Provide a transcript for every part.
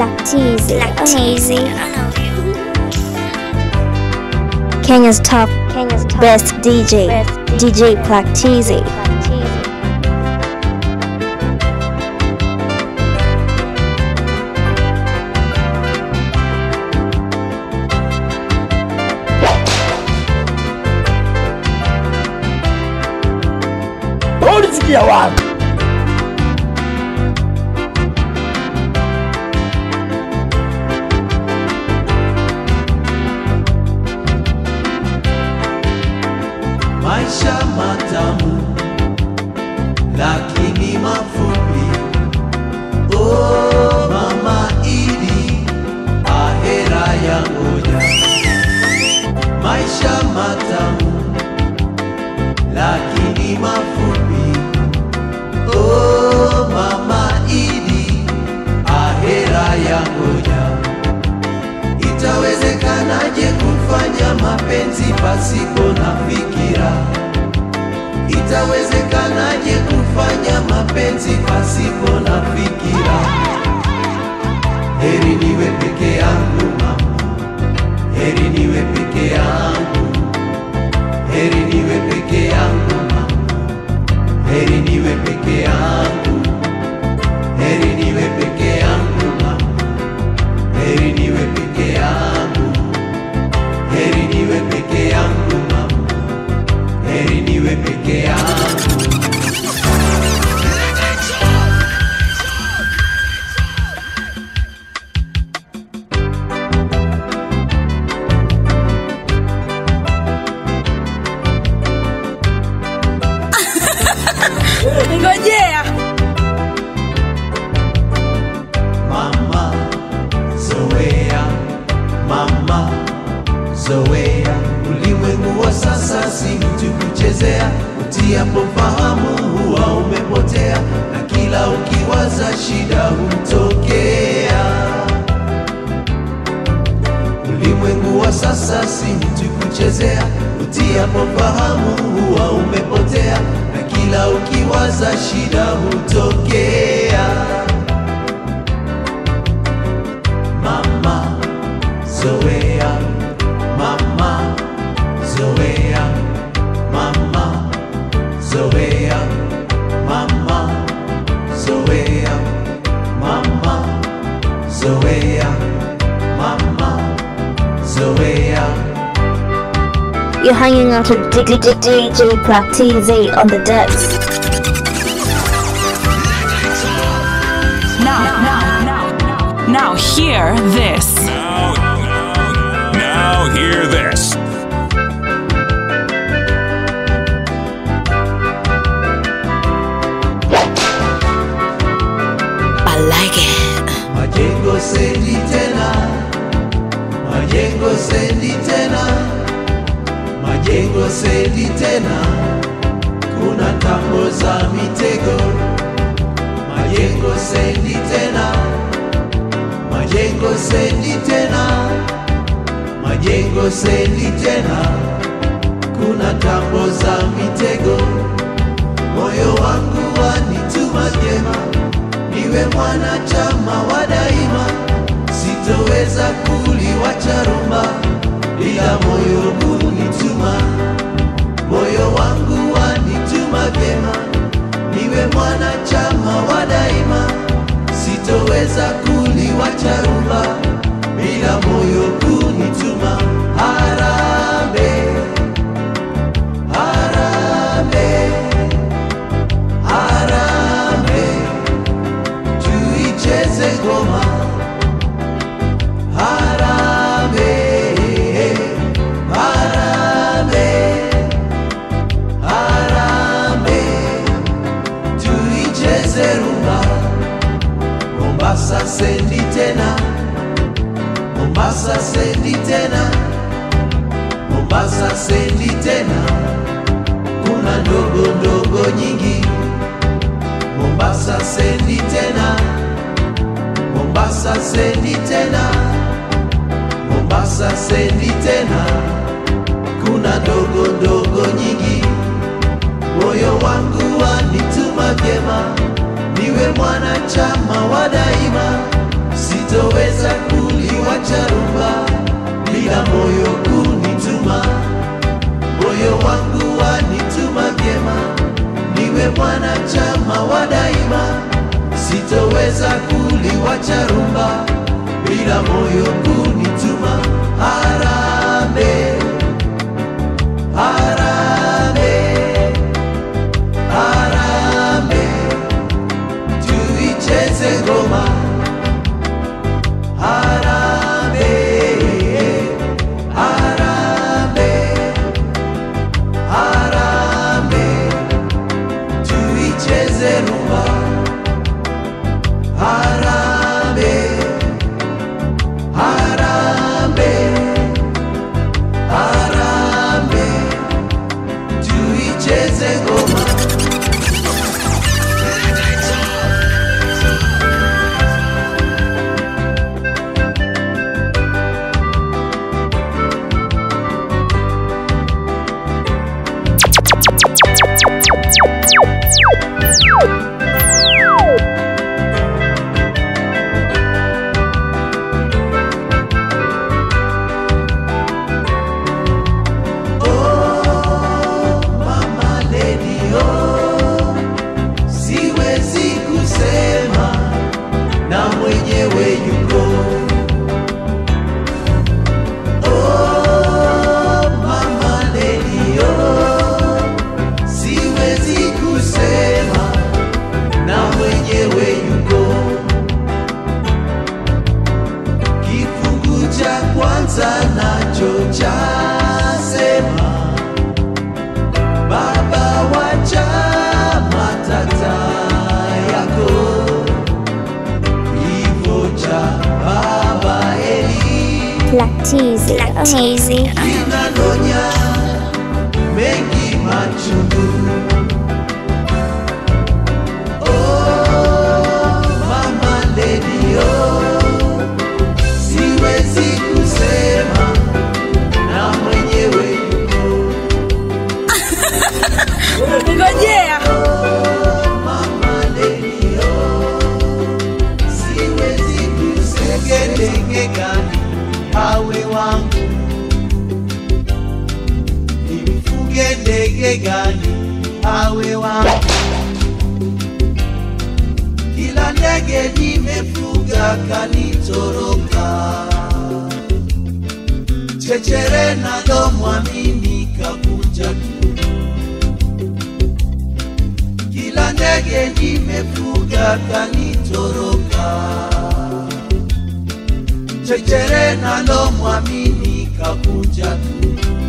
Teasy. Like I know teasy. you. I know you. Kenya's top, Kenya's top best DJ, DJ Plaque Teasy. ulisikia wapi? maisha matamu lakini mafupi. Oh, mama Idi, ahera ya ngoja. Maisha matamu lakini mafupi. Oh, mama Idi, ahera ya ngoja. Itawezekanaje kufanya mapenzi pasipo na fikira? Itawezekanaje kufanya mapenzi pasipo na fikira? Heri niwe peke yangu mama, heri niwe peke yangu, heri niwe peke yangu mama, heri niwe peke yangu, heri niwe peke yangu mama, heri niwe peke yangu, heri niwe peke yangu mama, heri niwe peke yangu. ngojea Mama zoea, mama zoea, ulimwengu wa sasa si mtu kuchezea, utiapo fahamu huwa umepotea, na kila ukiwaza shida hutokea. Ulimwengu wa sasa si mtu kuchezea, utiapo fahamu huwa umepotea, na kila ukiwaza shida hutokea. Mama zoea, mama zoea, mama zoea, mama zoea, mama zoea, mama zoea. You're hanging out with DJ Plaque Teasy on the decks. now now now now hear this Now, now, now hear this. I like it Majengo sendi tena, majengo sendi tena, majengo sendi tena, kuna tambo za mitego. Majengo sendi tena, majengo sendi tena, majengo sendi tena, kuna tambo za mitego. Moyo wangu wanituma vyema niwe mwanachama wa daima, sitoweza kuliwacha rumba ila moyo kunituma. Moyo wangu wanituma vyema, niwe mwanachama wa daima, sitoweza kuliwacha rumba bila moyo kunituma. Harambee, harambee, harambee tuicheze ngoma Harambee, harambee, harambee, tuicheze rumba Mombasa sendi tena, Mombasa sendi tena, Mombasa sendi tena, kuna ndogo ndogo nyingi Mombasa sendi tena, Mombasa sendi tena, Mombasa sendi tena, kuna ndogo ndogo nyingi. Moyo wangu wanituma vyema, niwe mwanachama wa daima, sito sitoweza kuliwacha rumba bila moyo kunituma. Moyo wangu wanituma vyema, niwe mwanachama wa daima. Sitoweza kuliwacha rumba bila moyo kunituma. Harambee, harambee, harambee, tuicheze ngoma. Harambee, harambee, harambee, tuicheze rumba. Harambee, harambee, harambee, tuicheze ngoma. Mama Lady, oh, siwezi kusema na mwenyewe yuko. Oh, Mama Lady, oh, siwezi kusema na mwenyewe yuko. Kifungu cha kwanza nacho chasema Baba wacha matata yako, kifo cha baba Eli Lactizi. Lactizi. kinanonya mengi machungu. Oh, mama lady, oh, siwezi kusema na mwenyewe yuko Ngojea. Mama lady, oh, siwezi kusegelege gani awe wangu, nimfuge ndege gani awe wangu. Kila ndege nimefuga kanitoroka, chechere nalo mwamini kakunja tu kila ndege nimefuga kanitoroka, chechere nalo mwamini kakunja tu.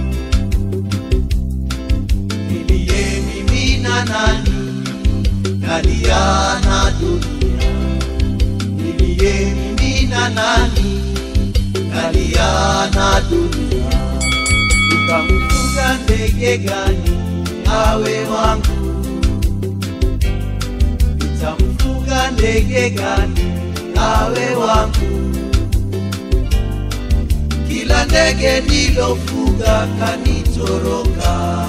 Niliye mimi na nani nalia na dunia, niliye mimi na nani nalia na dunia, ukamfuga ndege gani awe wangu nitamfuga ndege gani awe wangu? Kila ndege nilofuga kanitoroka,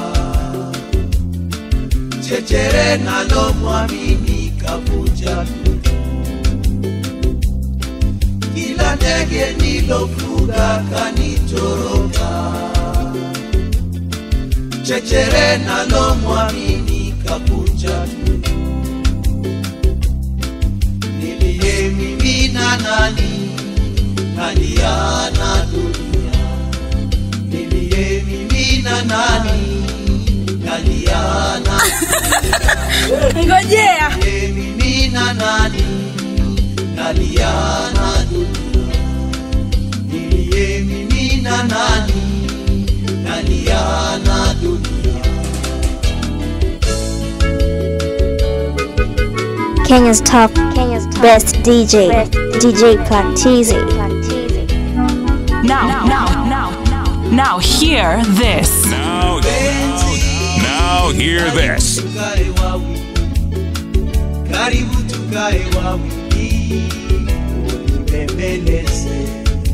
chechere nalo mwamini kavuja tu. Kila ndege nilofuga kanitoroka, chechere nalo mwamini kavuja tu niliye mimi na nani nalia na dunia niliye mimi na nani nalia na Ngojea. niliye mimi na nani nalia na dunia niliye mimi na nani nalia na dunia Kenya's top, Kenya's top best DJ, DJ Lactizi. Now, now, now, now, now, hear this. Now, now hear this. tukae wawili, karibu tukae wawili, unibembeleze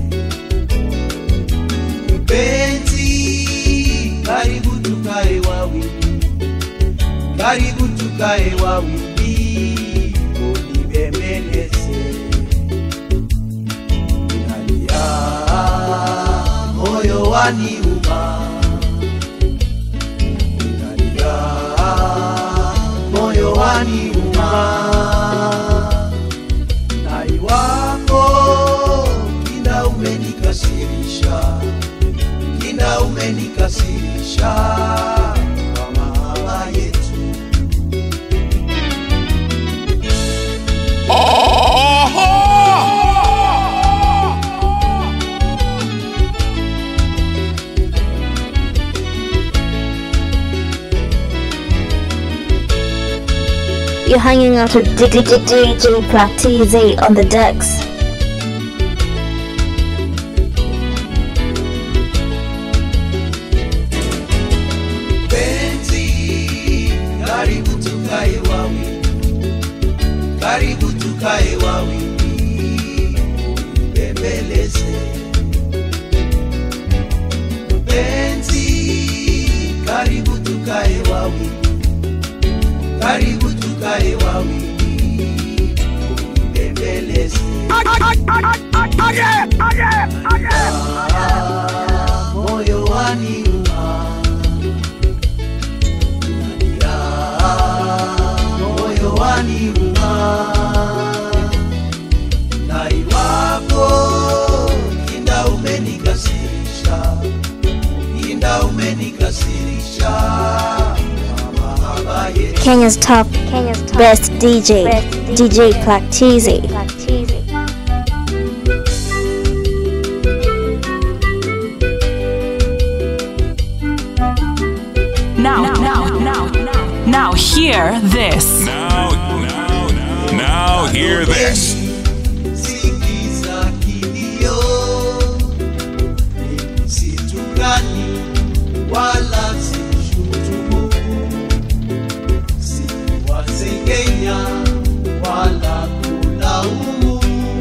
mpenzi, karibu tukae wawili, karibu tukae wawili, unibembeleze moyo waniuma, ninalia, moyo waniuma, na iwapo kinda umenikasirisha, kinda umenikasirisha kwa mahaba yetu You're hanging out with DJ Practice on the decks. penzi, karibu tukae wawili, karibu tukae wawili, bembeleze penzi, karibu tukae wawili, karibu tukae wawili, bembeleze Ah, moyo waniuma moyo waniuma, na iwapo kinda umenikasirisha, kinda umenikasirisha kwa mahaba yetu. Kenya's top, Kenya's top best DJ, DJ Practice. Now, now, now, now, now, hear this. Now, now, now, hear this. Sikiza kilio, mimi situkani wala sishutumu, siwasengenya wala kulaumu,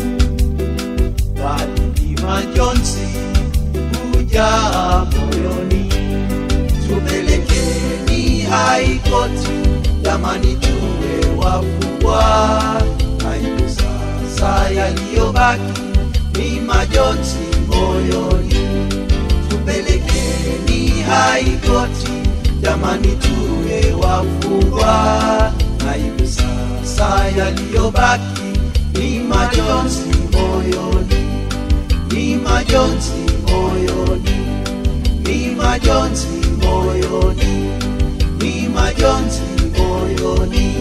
bali ni majonzi hujaa moyoni. Tupelekeni high court, jamani, tuwe wafungwa. Aibu sasa yaliyobaki ni majonzi moyoni. Tupelekeni high court, jamani, tuwe wafungwa. Aibu sasa yaliyobaki ni majonzi moyoni, ni majonzi moyoni ni majonzi moyoni, ni majonzi moyoni.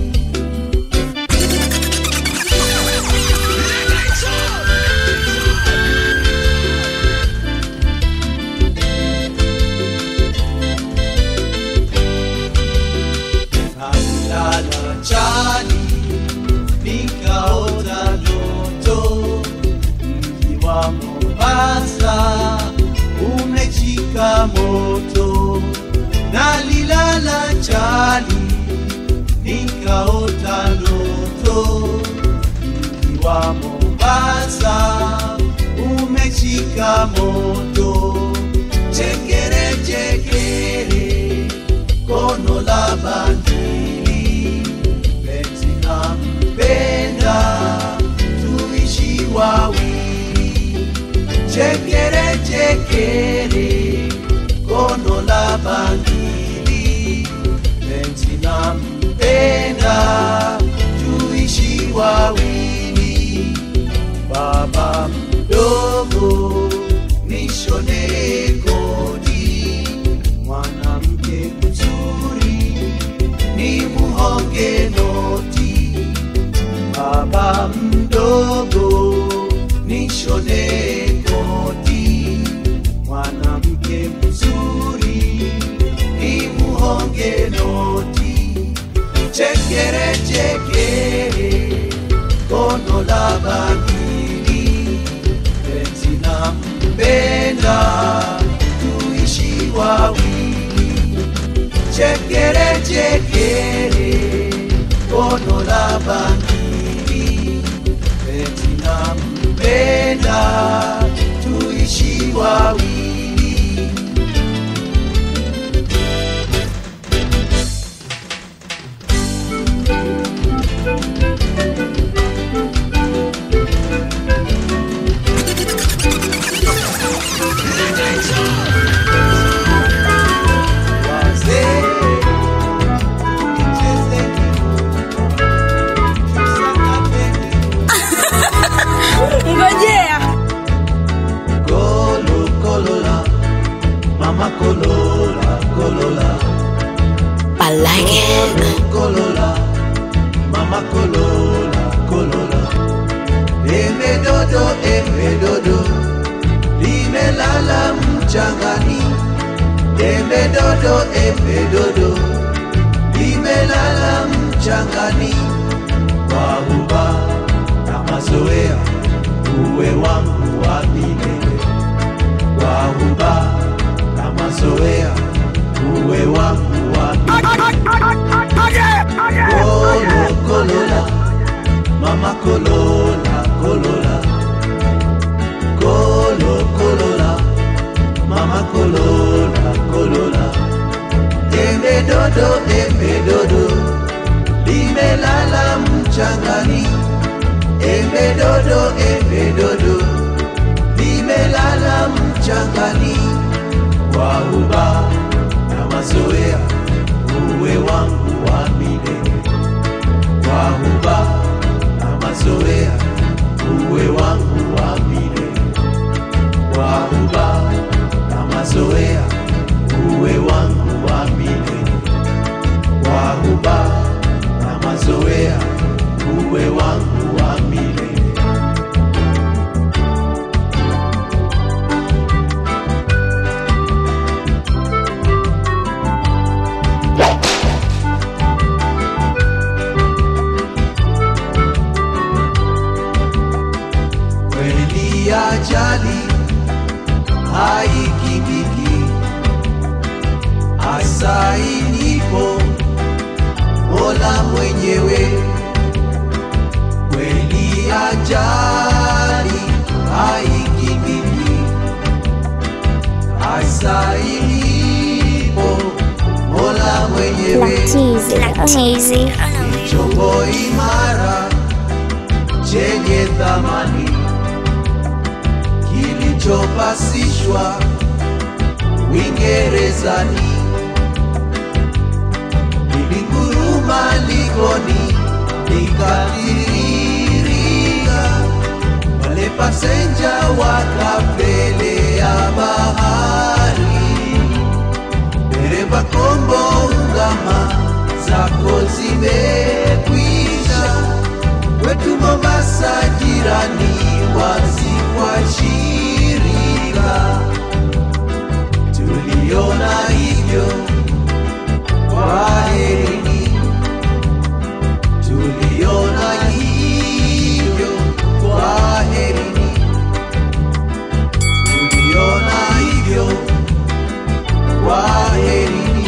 Nalala chali nikaota ndoto mji wa Mombasa umechika moto, nalilala chali nikaota ndoto mji wa Mombasa umechika moto, chekere chekere kono la bandili penzi nampenda tuishi wawili chekere chekere kono la bangili penzi nampenda tuishi wawili baba mdogo nishone kodi mwanamke mzuri ni muhonge noti baba mdogo nishone koti mwanamke mzuri ni muhonge noti chekere chekere kono la bakili penzi na mpenda tuishi wawili chekere chekere kono la bangili penzi na mpenda tuishi wawili Wazee, tucheze tusakate ngojea Kolo, kolola, mama kolola, kolola. I like it. Kolola, mama kolola, kolola. Embe dodo, embe dodo, limelala mchangani. Embe dodo, embe dodo, limelala mchangani. Kwa huba na mazoea, uwe wangu wa milele. Kwa huba na mazoea, uwe wangu wa Kolo, kolola, mama kolola, kolola. Kolo, kolola, mama kolola, kolola. Embe dodo, embe dodo, limelala mchangani. Embe dodo, embe dodo, limelala mchangani. Kwa uba na mazoea, uwe wangu wa milele. Kwa uba na mazoea, uwe wangu wa milele. Kwa uba na mazoea, uwe wangu wa milele. Kwa uba na mazoea, uwe wangu wa milele. kweli ajali haikibiki hasa ilipo mola mwenyewe kweli ajali haikibiki hasa ilipo mola mwenyewe Lactase. chombo imara chenye thamani kilichopasishwa Uingerezani lilinguruma likoni likatiririka, wale pasenja wakapelea bahari dereva kombo ungama zako zimekwisha kwetu Mombasa jirani wazi kwa shirika tuliona hivyo kwa herini tuliona hivyo kwa herini tuliona hivyo kwa herini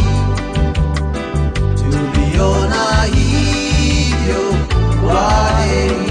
tuliona hivyo kwa herini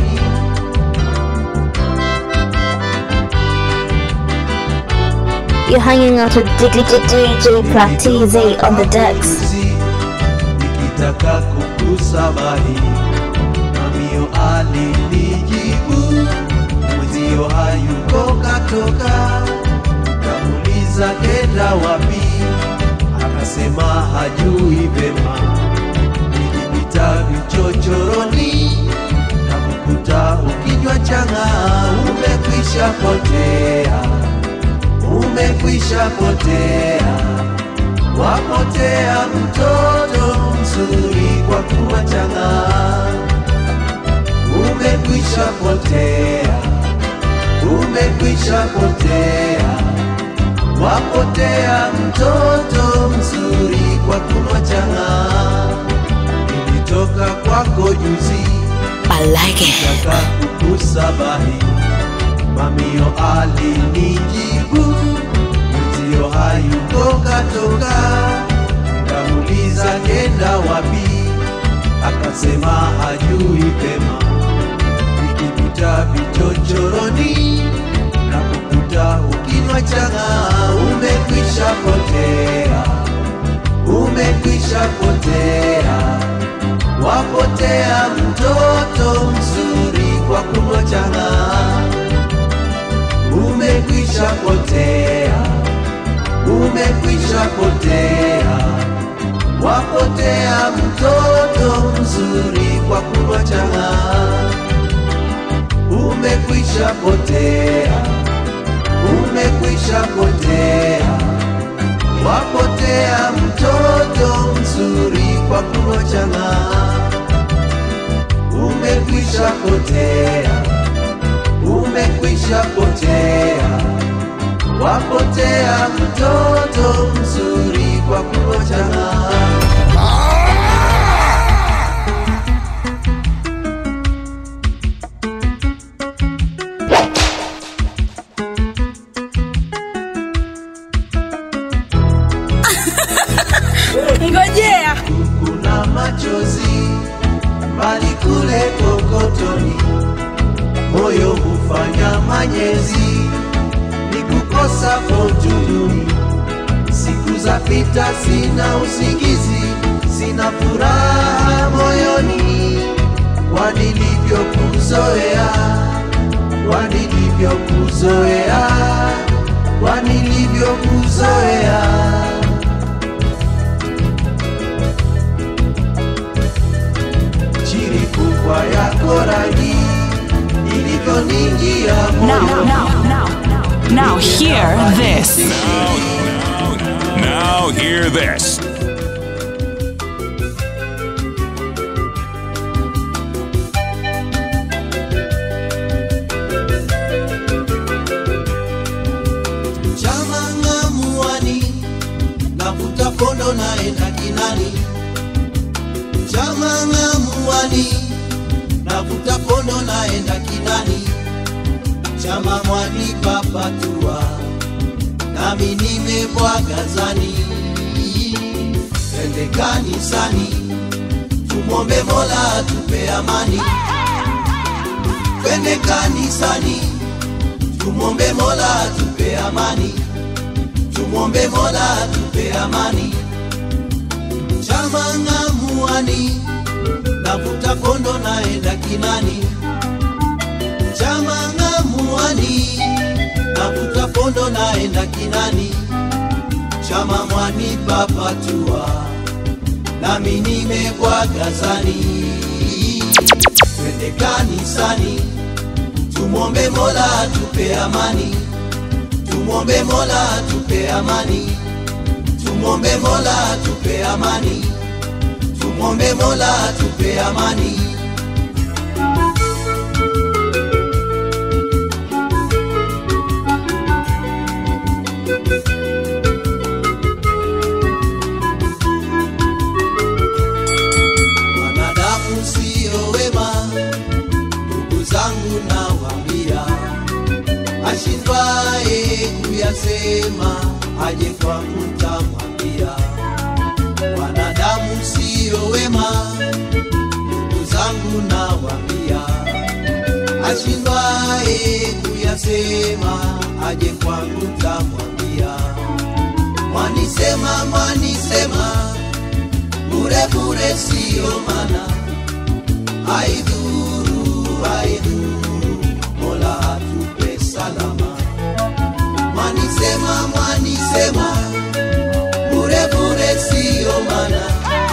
You're hanging out with DJ Practice on the decks. Juzi, nikitaka kukusabahi mamio alinijibu mwenzio hayuko katoka kamuliza kenda wapi akasema hajui vema nilipita vichochoroni na kukuta ukinywa chang'aa umekwisha potea umekwisha potea wapotea mtoto mzuri kwa kuwa chang'aa umekwisha potea umekwisha potea wapotea mtoto mzuri kwa kuwa chang'aa nilitoka kwako juzi I like it. Nataka kukusabahi mamio alinijibu mwenzio hayuko katoka kamuliza kenda wapi akasema hajui pema nikipita vichochoroni na kukuta ukinywa chang'aa umekwisha potea umekwisha potea wapotea mtoto mzuri kwa kunywa chang'aa umekwisha potea umekwisha potea, wapotea mtoto mzuri kwa kuochana, umekwisha potea, umekwisha potea, wapotea mtoto mzuri kwa kuochana. Ngojea. kuna machozi mbali kule kokotoni, moyo hufanya manyezi, ni kukosa fortuni. Siku za pita, sina usingizi, sina furaha moyoni, kwa nilivyokuzoea, kwa nilivyokuzoea, kwa nilivyokuzoea. chiri kubwa yako rangi ilivyoningia Now, moyo now, now, now, hear this. Now hear this. chama ng'amuani navuta pondo naenda kinani chama ng'amuani navuta pondo naenda kinani chama mwani papatua nami nimebwaga zani twende kanisani tumwombe mola atupe amani twende kanisani tumwombe mola atupe amani tumwombe mola atupe amani chama ng'amuani navuta kondo naenda kinani chama ng'amuani navuta kondo naenda kinani chama mwani papatua nami nimebwaga zani twende kanisani tumwombe mola atupe amani tumwombe mola atupe amani tumwombe mola atupe amani tumwombe mola atupe amani wanadamu siyo wema ndugu zangu nawambia ashindwaye kuyasema aje kwangu ntamwambia wanadamu siyo wema ndugu zangu nawambia ashindwaye kuyasema aje kwangu ntamwambia mwanisema mwanisema bure bure siyo mana haidhuru haidhuru mola atupe salama mwanisema mwanisema bure bure siyo mana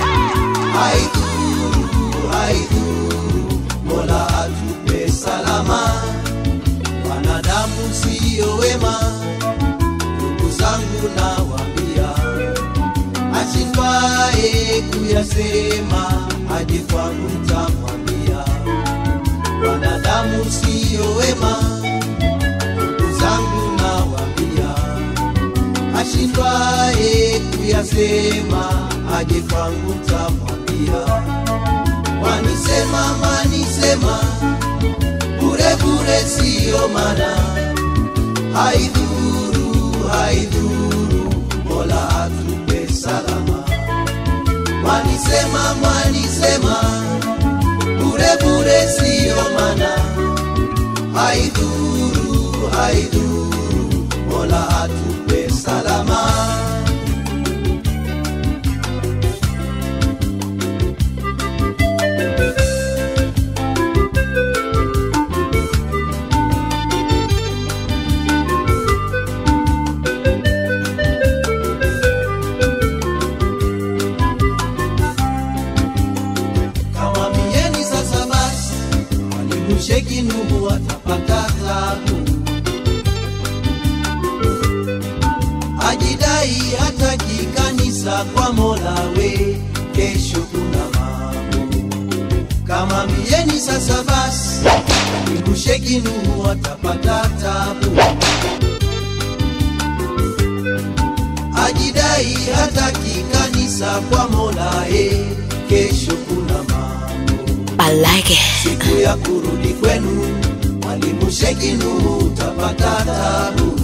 haidhuru haidhuru mola atupe salama wanadamu siyo wema ndugu zangu nawambia ashindwaye kuyasema aje kwangu ntamwambia wanadamu siyo wema ndugu zangu nawambia ashindwaye kuyasema aje kwangu ntamwambia wanisema manisema bure bure siyo mana haidhuru haidhuru mola atupe salama mwanisema mwanisema bure bure siyo mana haidhuru haidhuru mola atupe salama kawambieni sasa basi walimsheki nuhu watapata tabu Ajidai hataki kanisa kwa Mola we, kesho kuna mambo kama mieni sasa basi, imbusheki Nuhu atapata tabu. Ajidai hataki kanisa kwa Mola e, kesho kuna mambo I like it. siku ya kurudi kwenu, mwalimu Sheki Nuhu utapata tabu.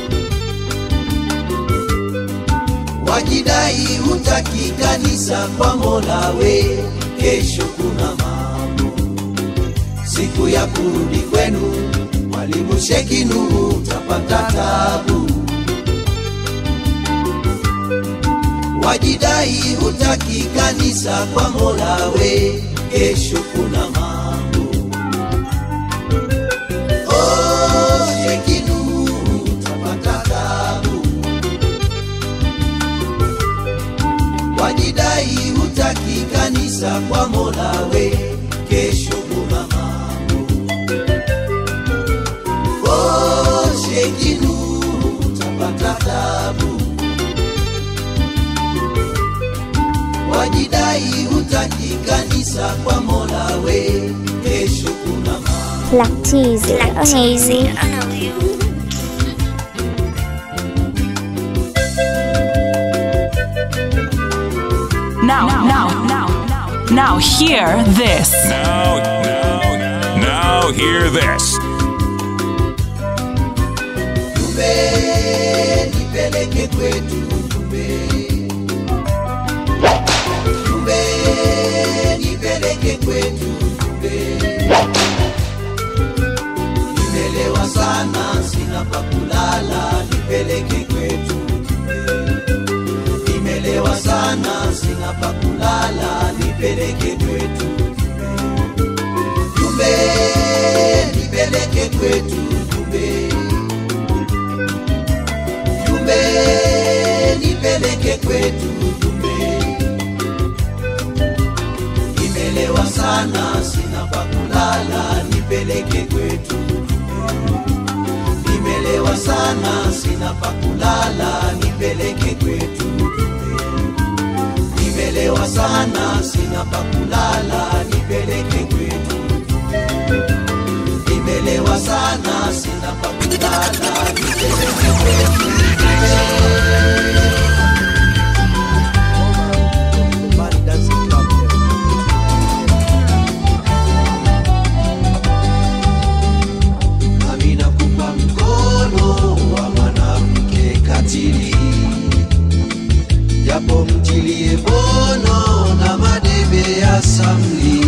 Wajidai hutaki kanisa kwa Mola we, kesho kuna mambo. Siku ya kurudi kwenu, mwalimu Sheki Nuhu utapata tabu. Wajidai hutaki kanisa kwa Mola we, kesho kuna mambo. Oh, Sheki Nuhu utapata tabu. Wajidai hutaki kanisa kwa Mola we, kesho kuna mambo. Oh, Sheki Nuhu utapata tabu. Wajidai hutaki kanisa kwa Mola we, kesho kuna mambo. Lactase. Lactase. Now, now, now, now, hear this. Now, now, now hear this. Jumbe nipeleke kwetu jumbe, jumbe nipeleke kwetu jumbe. Nimelewa sana sina pa kulala, nipeleke kwetu jumbe. Nimelewa sana sina pa kulala, nipeleke kwetu jumbe. Jumbe nipeleke kwetu jumbe jumbe nipeleke kwetu jumbe nimelewa sana sina pa kulala nipeleke kwetu jumbe nimelewa sana sina pa kulala nipeleke kwetu jumbe nimelewa sana sina pa kulala nipeleke kwetu jumbe nimelewa sana sina pa kulala nipeleke kwetu Nami nakupa mkono wa mwanamke katili, japo mtilie bono na madebe ya samli,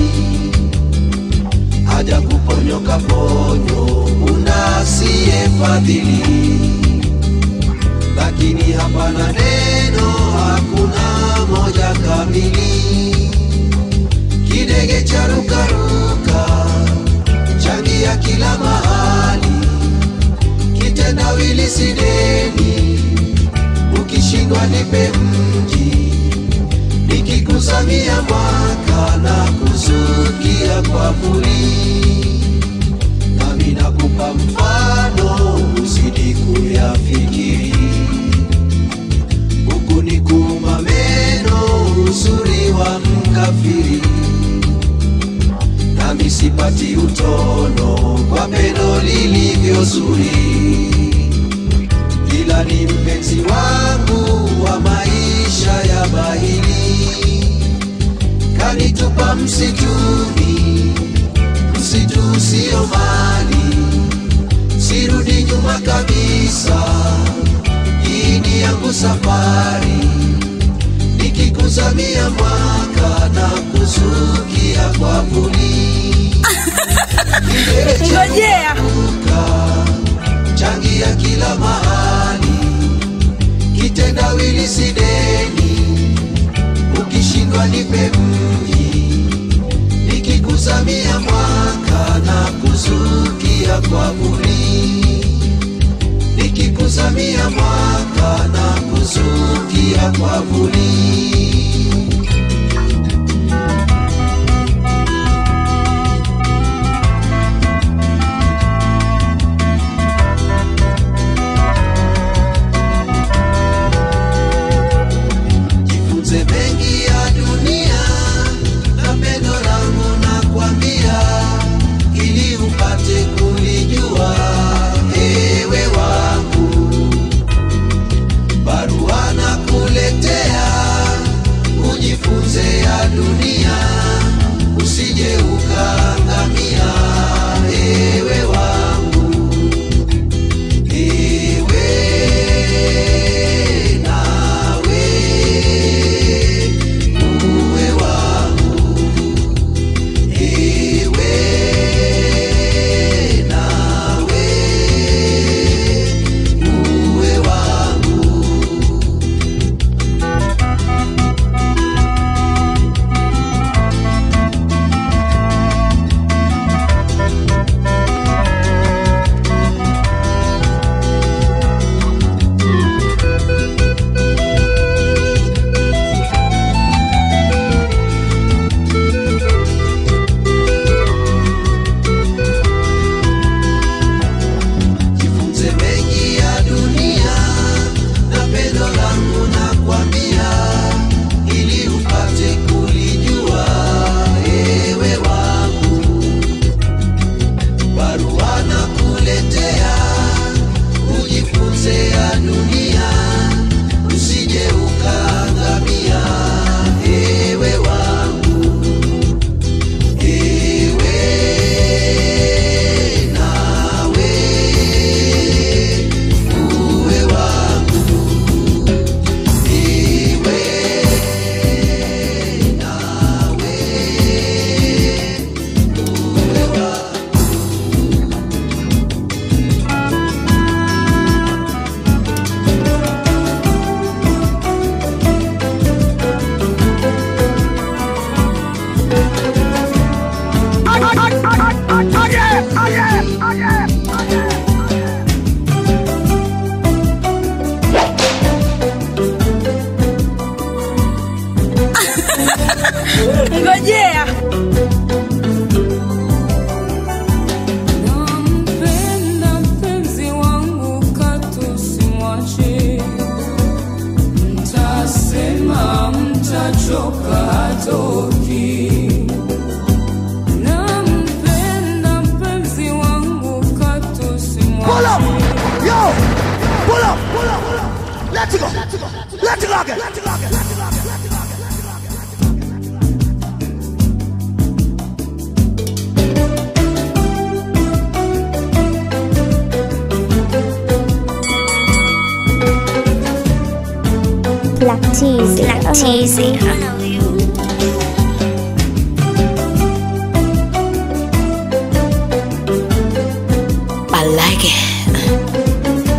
haja kuponyoka ponyo una asiye fadhili, lakini hapana neno, hakuna moja kamili, kidege cha rukaruka changia kila mahali, kitendawili sideni, ukishindwa nipe mji, nikikusamia mwaka na kusukia kwa muri, nami nakupa mfano usidi kuyafikiri, huku ni kuuma meno uzuri wa mkafiri nami sipati utono kwa pendo lilivyo zuri, ila ni mpenzi wangu wa maisha ya bahili, kanitupa msituni, msitu usio mali, sirudi nyuma kabisa, hii ni yangu safari nikikuzamia mwaka na kuzukia kwa vuli Ngojea. changia kila mahali kitendawili sideni ukishindwa nipe mji nikikuzamia mwaka na kuzukia kwa vuli nikikuzamia mwaka na kuzukia kwa vuli Let it go. Let it go again. Let it go again. Let it go again. Let it go again. Black Teasy. Black Teasy. I like it.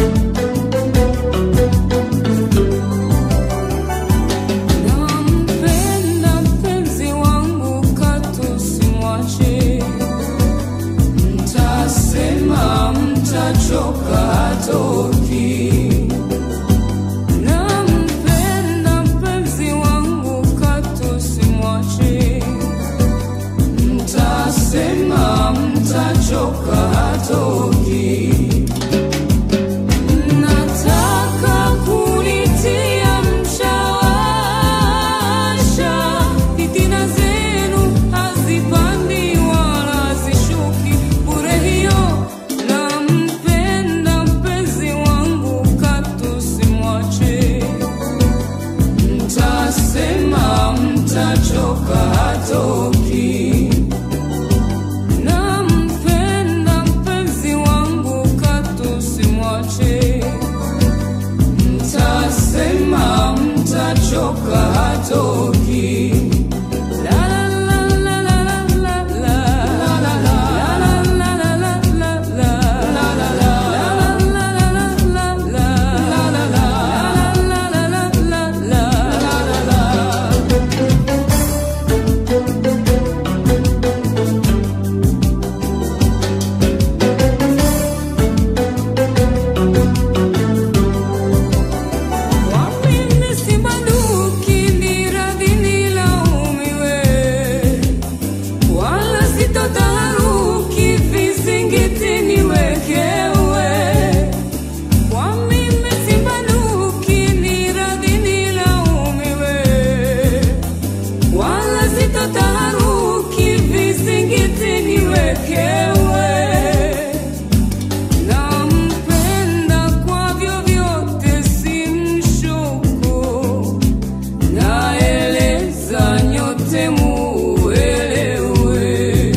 Nampenda mpenzi wangu katu simwache, mtasema mtachoka hatoki. Nampenda mpenzi wangu katu simwache, mtasema mtachoka hatoki. Nataka kunitia mshawasha, fitina zenu hazipandi wala hazishuki bure hiyo. Nampenda mpenzi wangu katu simwache, mtasema mtachoka hatoki. Nampenda mpenzi wangu katu simwache, mtasema mtachoka hatoki. La la la la la la la la la la la la la la la la Kwa mimi sibanduki ni radhi nilaumiwe, wala sitotaharuki vizingiti niwekewe. Kwa mimi sibanduki ni radhi nilaumiwe, wala sitotaharuki vizingiti niwekewe. Nampenda kwa vyovyote simshuku, naeleza nyote muelewe.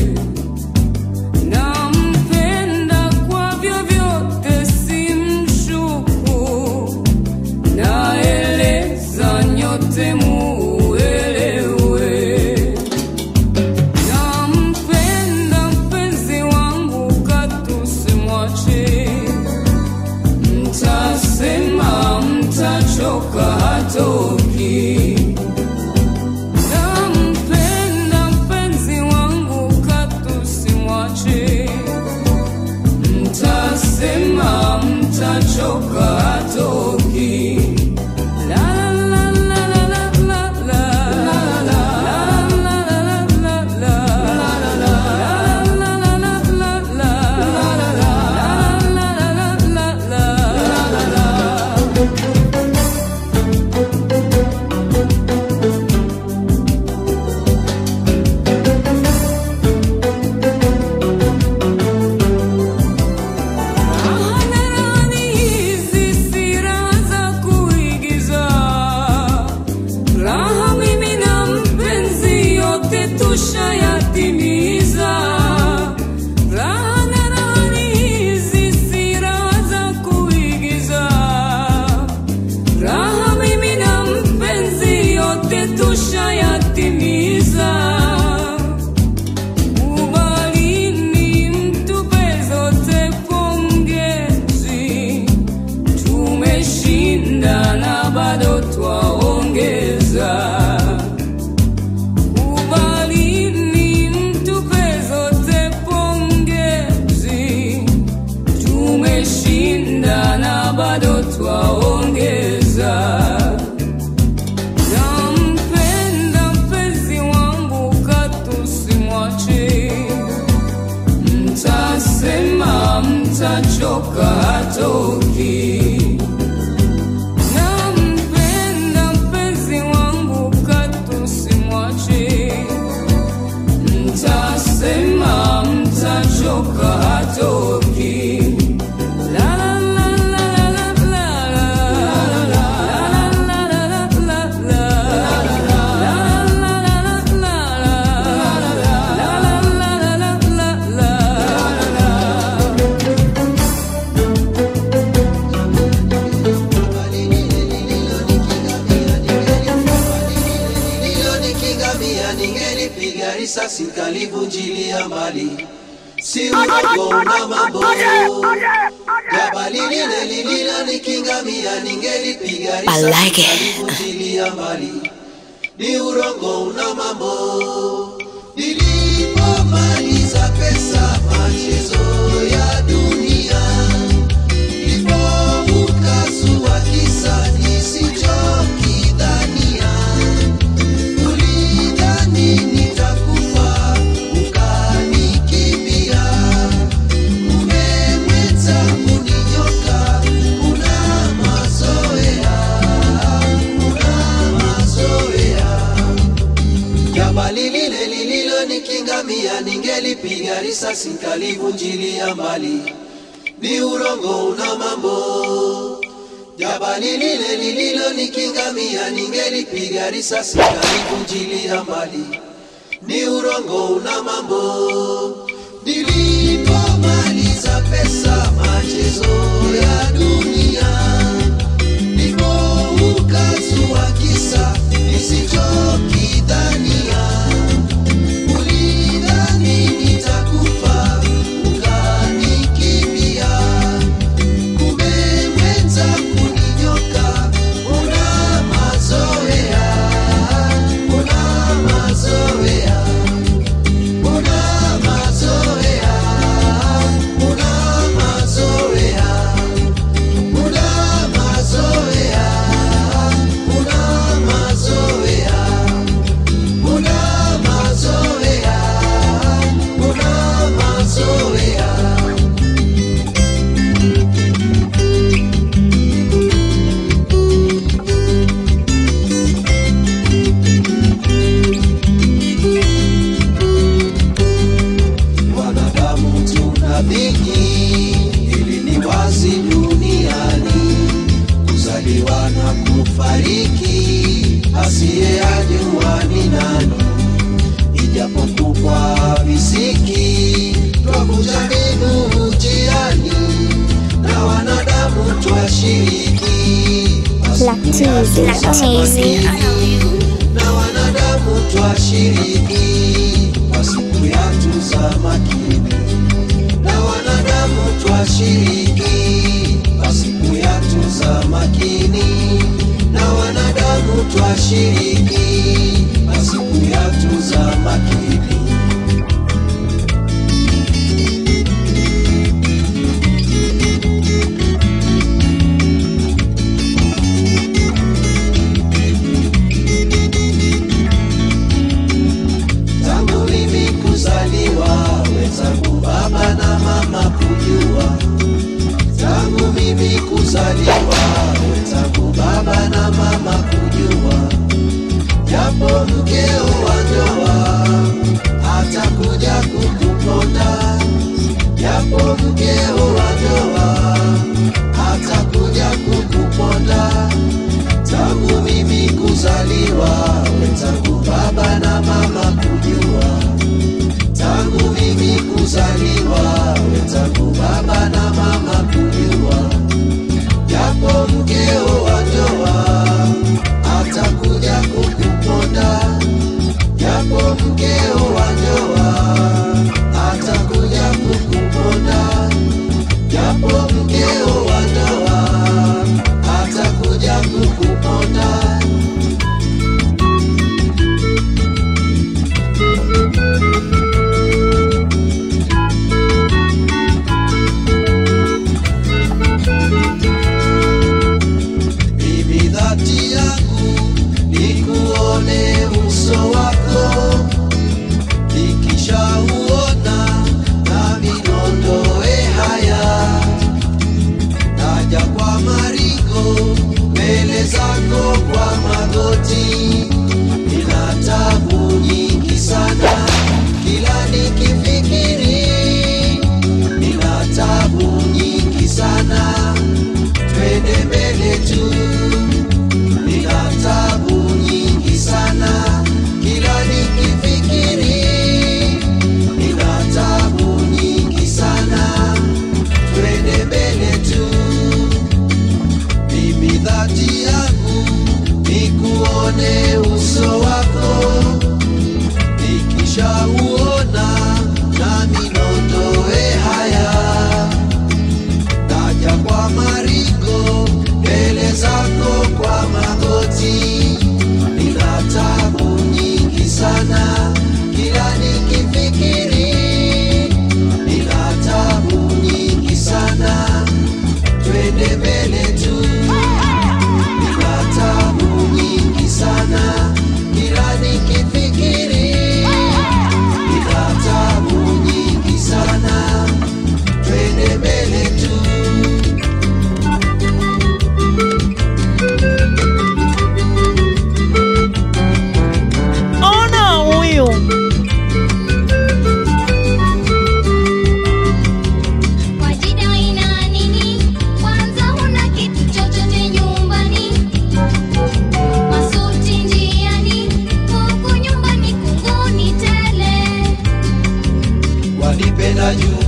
Nampenda kwa vyovyote simshuku, naeleza nyote muelewe. Nampenda mpenzi wangu katu simwache, mtasema mtachoka hatoki. Nampenda mpenzi wangu katu simwache, mtasema mtachoka hatoki. La la la la la la la la la la la Hadharani hizi si raha za kuigiza, raha mimi na mpenzi yote tushayatimiza. Raha na rahani hizi si raha za kuigiza, raha mimi na mpenzi yote tushayatimiza. Kubalini mtupe zote pongezi, tumeshinda na bado twaongeza. Kubalini mtupe zote pongezi, tumeshinda na bado twaongeza. Nampenda mpenzi wangu katu simwache, mtasema mtachoka hatoki. Nampenda mpenzi risasi kalivunjilia mbali, si uongo na mambo. Jabali lile lililo nikingamia, ningelipiga I risasi like it. kalivunjilia mbali, ni urongo una mambo. Nilipomaliza pesa machezo ya dunia, ndipo ukazua kisa nisichokidhania. Ulidhani nitakufa ukanikimbia, umemweta uninyoka, una mazoea, una mazoea. Jabali lile lililo nikingamia, ningelipiga risasi kalivunjilia mbali, ni urongo una mambo. Jabali lile lililo nikingamia, ningelipiga risasi kalivunjilia mbali, ni urongo una mambo. Nilipomaliza pesa machezo ya dunia ndipo ukazua kisa nisichokidhania. Ulidhani nitakufa ukanikimbia, kumbe mwenza kuninyoka. Una mazoea, una mazoea, una mazoea, una mazoea una mazoea, una mazoea, una mazoea, una mazoea. Wanadamu tuna vingi, ili ni wazi duniani kuzaliwa na kufariki, asiyejua ni nani. Ijapokuwa visiki twakuja mbinu njiani, na wanadamu twashiriki Lactase on na wanadamu twashiriki kwa siku ya tuza makini, na wanadamu twashiriki kwa siku ya tuza makini, na wanadamu twashiriki kwa siku ya tuza makini. tangu mimi kuzaliwa, wenzangu baba na mama kujua. Tangu mimi kuzaliwa, wenzangu baba na mama kujua. Japo mkeo wa ndoa atakuja kukuponda, japo mkeo wa ndoa atakuja kukuponda tangu mimi kuzaliwa, wenzangu baba na mama kujua. Tangu mimi kuzaliwa, wenzangu baba na mama kujua. Japo mkeo wa ndoa atakuja kukuponda, japo mkeo wa ndoa atakuja kukuponda, japo mkeo wa ndoa atakuja kukuponda. Mimi dhati yangu nikuone uso wako, nikishauona nami niondoe haya naja kwa maringo mbele zako kwa magoti, nina tabu nyingi sana kila nikifikiri, nina tabu nyingi sana, twende mbele tu, nina tabu nyingi sana kila nikifikiri, nina tabu nyingi sana, twende mbele tu mimi dhati yangu nikuone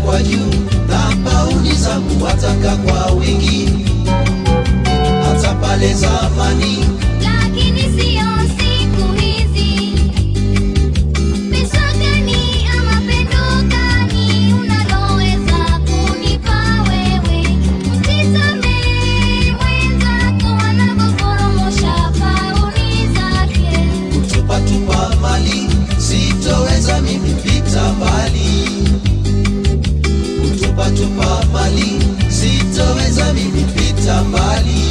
kwa juu na pauni zangu wataka kwa wingi hata pale zamani lakini sio siku hizi. Pesa gani ama pendo gani unaloweza kunipa wewe? Tizame mwenzako anavyoporomosha pauni zake. tupatupa mali sitoweza mimi pita mbali kutupatupa mali sitoweza mimi pita mbali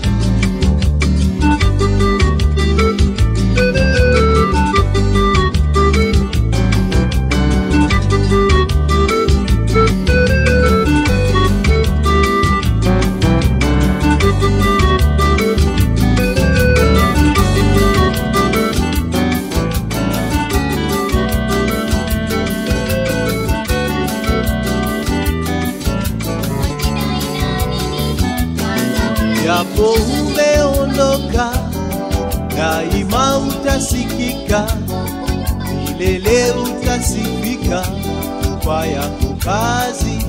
japo umeondoka daima utasikika milele utasifika kwa yako kazi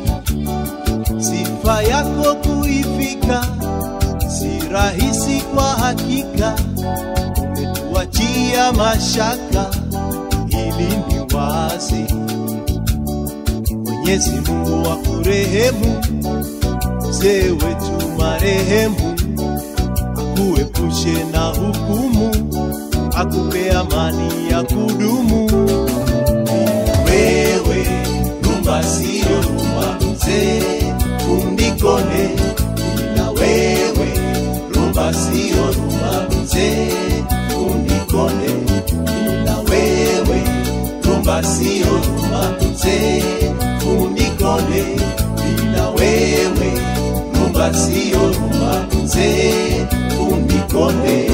sifa yako kuifika si rahisi kwa hakika umetuachia mashaka ili ni wazi mwenyezi mungu wa kurehemu mzee wetu marehemu akuepushe na hukumu akupe amani ya kudumu wewe rumba siyo rumba mzee undikone ila wewe rumba siyo rumba mzee undikone ila wewe rumba siyo rumba mzee undikone ila wewe rumba siyo rumba mzee undikone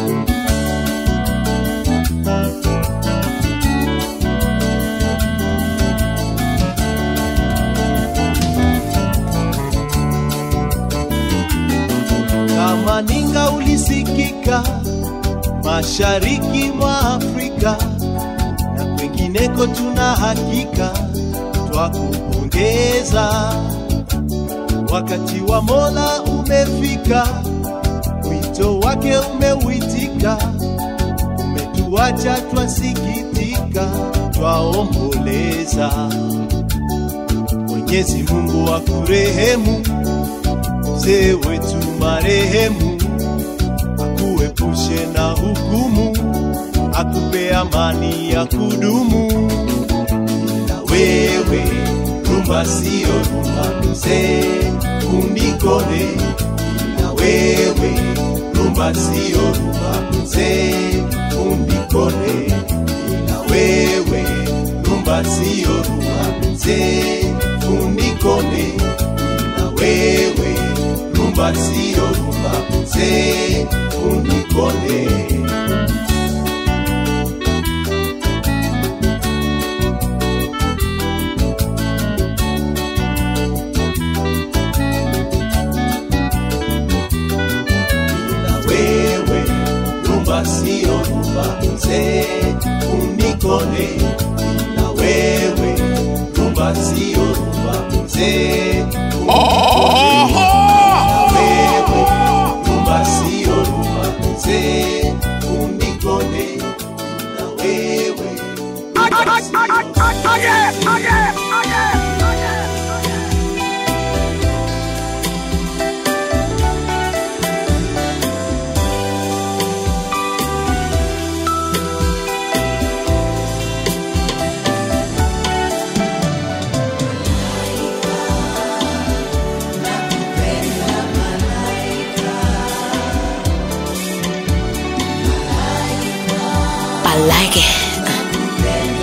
kama ninga ulisikika mashariki mwa Afrika na kwengineko, tuna hakika twakupongeza. Wakati wa Mola umefika, wito wake umeuitika, umetuacha twasikitika, twaomboleza. Mwenyezi Mungu akurehemu mzee wetu marehemu, akuepushe na hukumu, akupe amani ya kudumu. Ila wewe rumba siyo rumba mzee, unikone. Ila wewe rumba siyo rumba mzee, unikone. Ila wewe rumba siyo rumba mzee, unikone. Ila wewe rumba siyo rumba mzee, unikone. Ila wewe rumba siyo rumba mzee, unikone. Ila wewe rumba siyo rumba mzee, unikone. Wewe rumba siyo rumba mzee, unikone. Ila wewe rumba siyo I like it.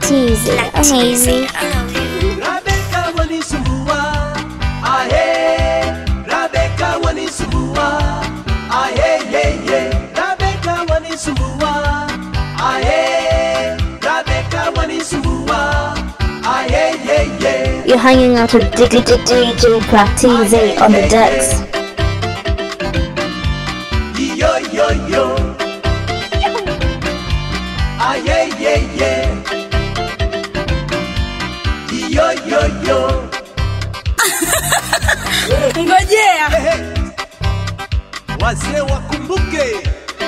Teasy, amazing. Rabeka wanisumbua, ahe. Rabeka wanisumbua, ahe, ye, ye. Rabeka wanisumbua, ahe. Rabeka wanisumbua, ahe, ye, ye. You're hanging out with DJ Practice on the decks. Yo, yo, yo. Aye, ye, ye. Yo, yo, yo. ngojea Wazee wakumbuke.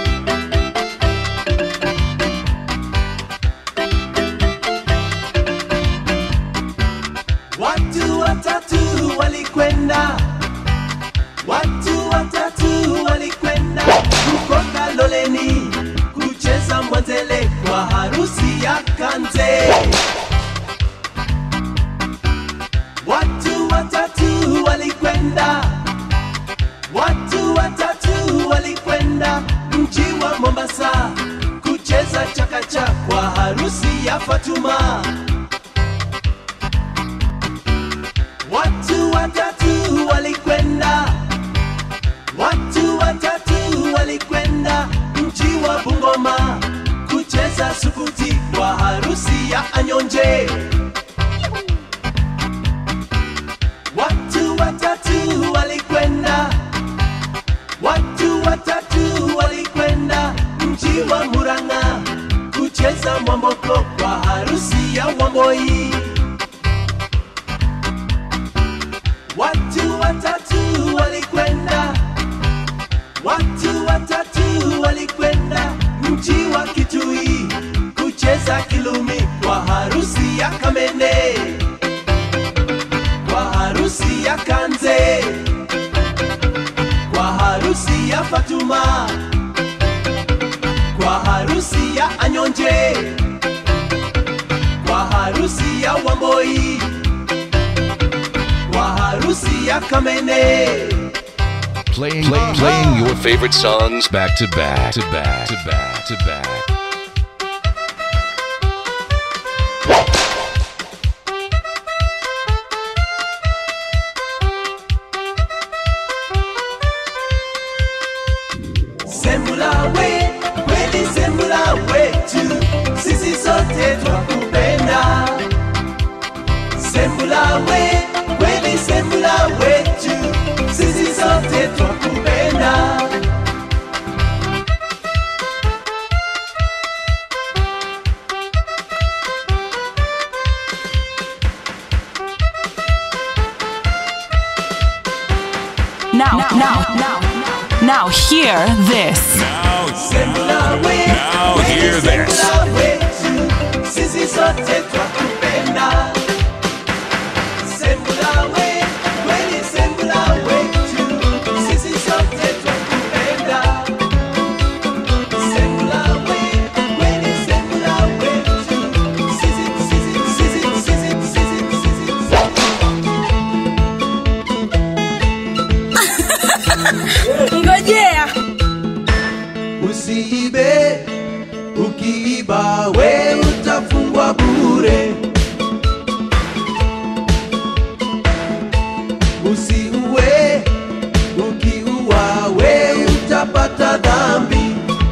Watu watatu walikwenda, watu watatu walikwenda huko Kaloleni kucheza mwanzele kwa harusi ya Kanze. Watu watatu walikwenda, watu watatu walikwenda mji wa Mombasa kucheza chakacha kwa harusi ya Fatuma. Watu watatu walikwenda, watu watatu walikwenda mji wa Bungoma kucheza sukuti kwa harusi ya Anyonje. Watu watatu walikwenda, watu watatu walikwenda mji wa Murang'a kucheza mwamboko kwa harusi ya Wamboi. Watu watatu walikwenda, watu watatu walikwenda mji wa Kitui kucheza kilumi kwa harusi ya Kamene, kwa harusi ya Kanze, kwa harusi ya Fatuma, kwa harusi ya Anyonje, kwa harusi ya Wamboi kwa harusi ya Kamene. Playing, play, playing your favorite songs back to back to back to back to back. Sembula we, kweli sembula wetu, sisi sote twakupenda. Sembula we, kweli sembula wetu, sisi sote twakupenda. Now, now, now, now, hear this. Now, Sembula we, Now kweli hear this. sembula wetu, sisi sote twakupenda. Sembula we, kweli sembula wetu, sisi sote twakupenda. Sembula we, kweli sembula wetu, sisi, sisi, sisi, sisi, sisi, sisi, ngojea Usiibe, ukiiba we utafungwa bure. Usiue, ukiua we utapata dhambi.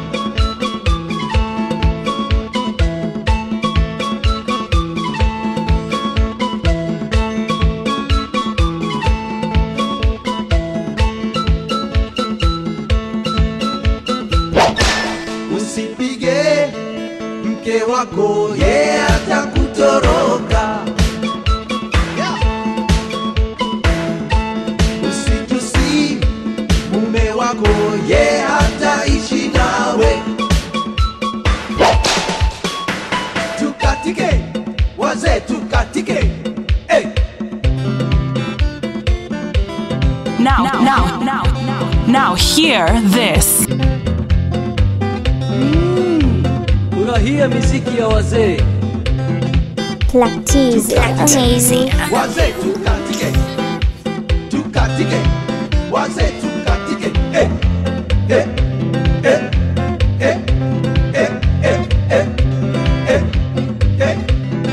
Usipige mke wako, ye atakutoroka. Usitusi mume wako, ye hataishi nawe. Tukatike wazee, tukatike hey. Now, now, now, now, hear this. Furahia miziki ya wazee. Practice, amazing. Wazee tukatike, tukatike, wazee tukatike hey. Hey. Hey. Hey. Hey. Hey. Hey. Hey. Hey.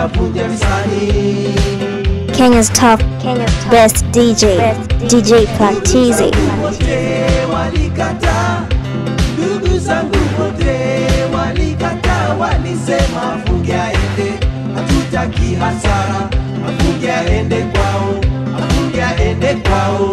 vunja vunja visani Kenya's top, best DJ, DJ Practizi. wote walikata ndugu zangu wote walikata walisema afunge aende hatutaki hasara afunge aende kwao afunge aende kwao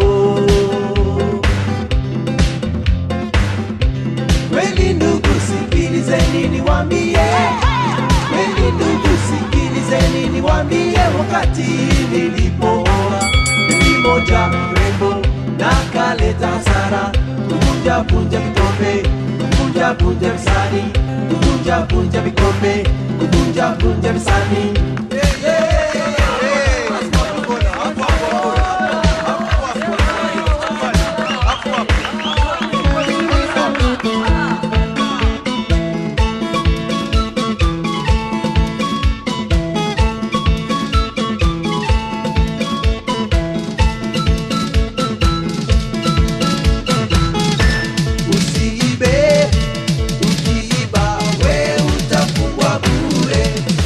kweli ndugu sikilizeni niwambie kweli ndugu sikilizeni niwambie wakati nilipooa mmoja mrembo na kaleta hasara kuvunja vunja vikombe kuvunja vunja visani kuvunja vunja vikombe kuvunja vunja visani usiibe ukiiba we utafungwa bure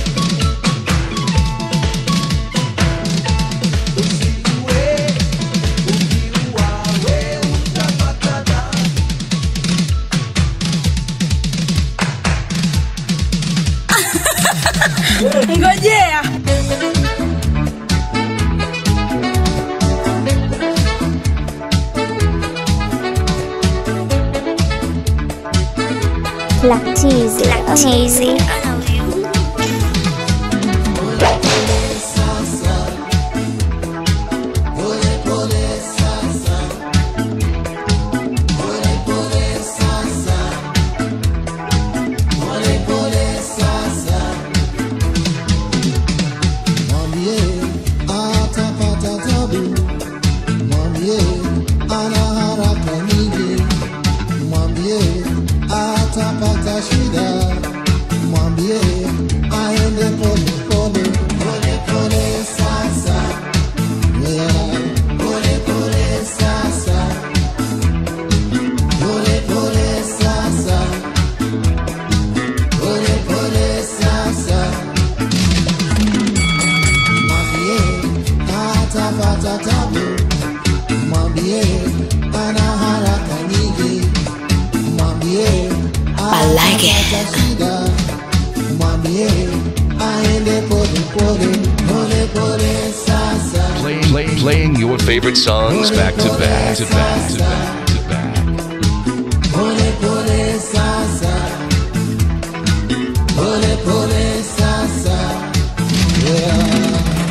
usiue ukiua we utapata dhambi ngojea Practizi. Practizi. Mwambie atapata tabu, mwambie ana haraka nyingi, mwambie atapata shida, mwambie aende pole pole pole pole sasa, yeah. pole pole sasa, pole pole sasa, pole pole sasa. Mwambie atapata tabu, mwambie ana haraka nyingi, mwambie I like it. atapata shida, mwambie aende pole pole pole pole sasa. Play, play, playing your favorite songs back to back to back to back to back. Pole pole sasa, pole pole sasa, yeah.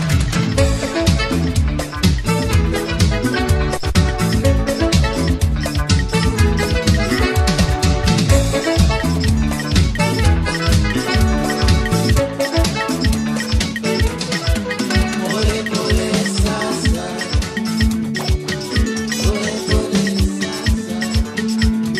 Pole pole sasa, pole pole sasa.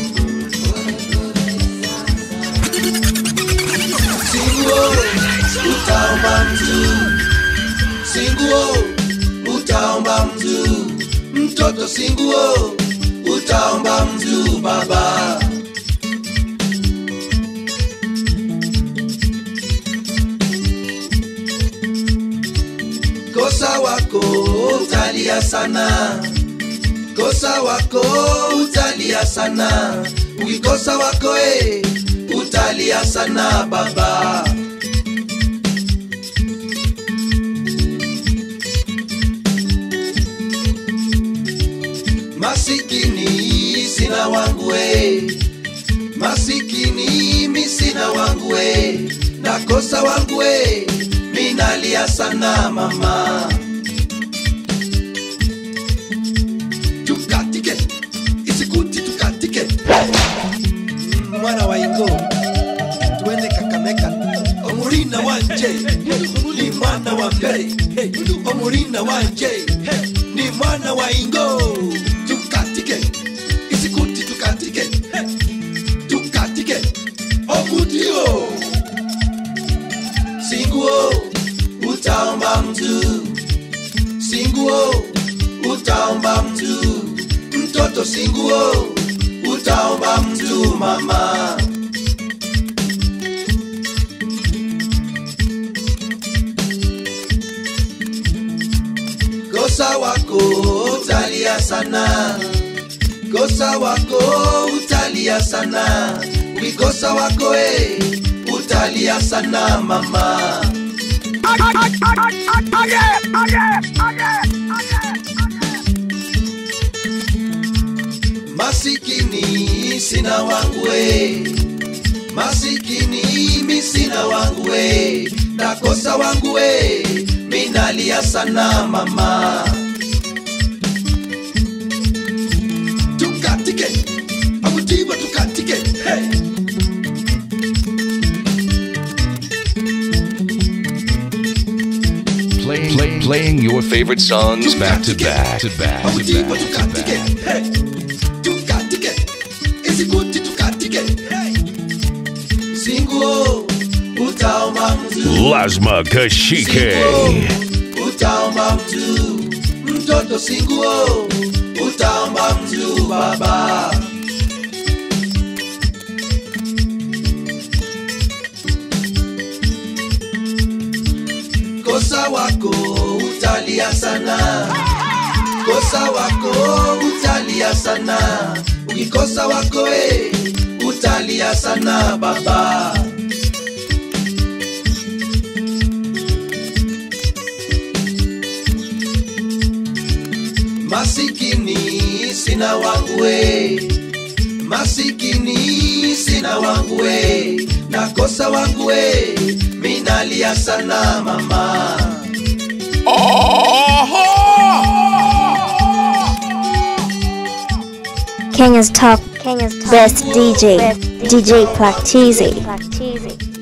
Singuo, utaomba mtu. Singuo, utaomba mtu. Mtoto singuo, utaomba mtu baba. Kosa wako utalia sana. Kosa wako utalia sana. Ukikosa wako eh, utalia sana baba. Masikini sina wangu we, masikini mi sina wangu we, nakosa wangu we, minalia sana mama. Tukatike isikuti tukatike, Mm, mwana wa Ingo, tuende Kakamega, omurina wanje ni mwana wa mbere, omurina wanje ni mwana wa Ingo, tukatike isikuti tukatike, tukatike omudio singuo utaomba mtu singuo utaomba mtu mtoto singuo utaomba mtu mama ukikosa wako utalia sana ukikosa wako e utalia sana mama masikini sina wangu e masikini mi sina wangu e nakosa wangu e minalia sana mama tukatike akutiwa tukatike hey. Playing, playing, playing your favorite songs back to back to back to akutiwa back. tukatike hey. tukatike isikuti tukatike hey. singuo utaomba mzuri Lasma Kashike. utaomba mtu mtoto singuo utaomba mtu baba kosa wako utalia sana kosa wako utalia sana ukikosa wako e utalia sana baba masikini sina wangu we masikini sina wangu we nakosa wangu we minalia sana mama Kenya's top, Kenya's best DJ, DJ Practizi.